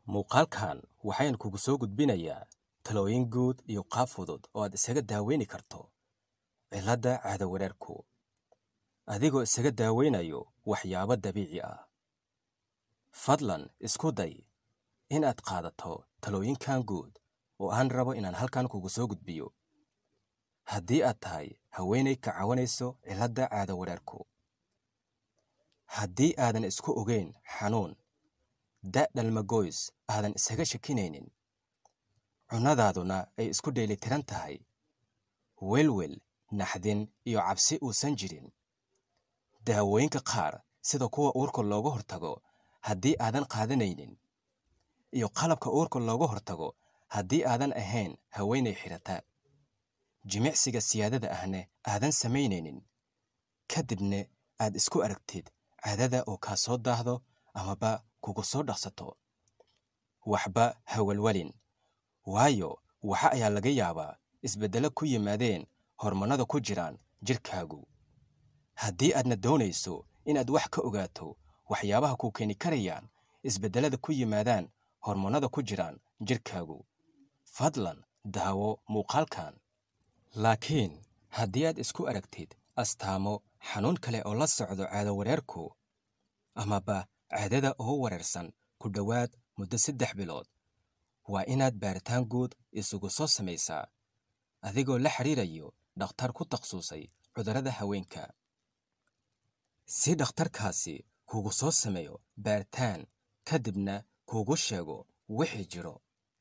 muuqaalkan waxaynu kugu soo gudbinayaa talooyin guud iyo qaab fudud oo aad isaga daaweyni karto cilladda caadawareerku adigoo isaga daaweynayo waxyaabo dabiici ah fadlan isku day inaad qaadato talooyinkan guud oo aan rabo inaan halkan kugu soo gudbiyo haddii aad tahay haweenay ka cawanayso cilladda caadawareerku haddii aadan isku ogeyn xanuun da' dhalmagoys aadan isaga shakinaynin cunnadaaduna ay isku dheelitiran tahay welwel naxdin iyo cabsi uusan jirin daawooyinka qaar sida kuwa uurka looga hortago haddii aadan qaadanaynin iyo qalabka uurka looga hortago haddii aadan ahayn haweenay xidhata jimicsiga siyaadada ahne aadan samaynaynin ka dibna aad isku aragtid caadada oo kaa soo daahdo amaba kugu soo dhaqsato waxba hawalwalin waayo waxa ayaa laga yaabaa isbeddelo ku yimaadeen hormonada ku jiraan jidhkaagu haddii aadna doonayso inaad wax ka ogaato waxyaabaha ku keeni karayaan isbeddellada ku yimaadaan hormonada ku jiraan jidhkaagu fadlan daawo muuqaalkan laakiin haddii aad isku aragtid astaamo xanuun kale oo la socdo caadawareerku amaba caadada oo wareersan ku dhowaad muddo saddex bilood waa inaad baaritaan guud isugu soo samaysaa adigoo la xidhiirayo dhakhtar ku takhasusay cudurrada haweenka si dhakhtarkaasi kugu soo sameeyo baaritaan ka dibna kuugu sheego wixii jiro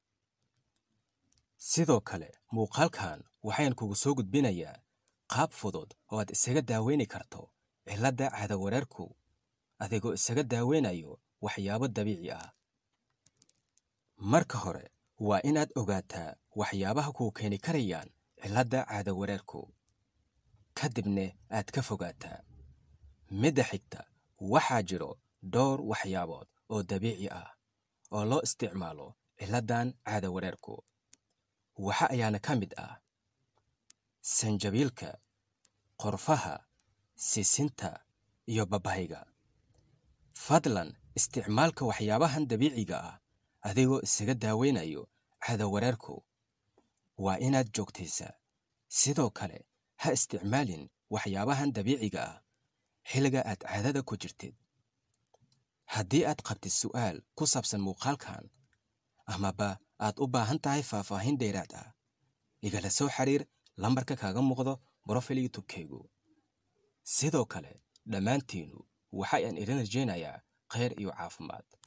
sidoo kale muuqaalkan waxayn kugu soo gudbinayaa qaab fudud oo aad isaga daaweyni karto cilladda caadawareerku adigoo isaga daaweynayo waxyaabo dabiici ah marka hore waa inaad ogaataa waxyaabaha kuu keeni karayaan cilladda caadawareerku ka dibna aad ka fogaataa midda xigta waxaa jiro dhowr waxyaabood oo dabiici ah oo loo isticmaalo cilladdan caadawareerku waxa ayaana ka mid ah sanjabiilka qorfaha sisinta iyo babayga fadlan isticmaalka waxyaabahan dabiiciga ah adigoo isaga daaweynayo caadawareerku waa inaad joogtaysaa sidoo kale ha isticmaalin waxyaabahan dabiiciga ah xilliga aad caadada ku jirtid haddii aad qabtid su'aal ku saabsan muuqaalkan amaba aad u baahan tahay faahfaahin dheeraad ah igala soo xiriir lambarka kaaga muuqdo brofil youtubekaygu sidoo kale dhammaantiinnu waxa aan idin rajaynayaa khayr iyo caafimaad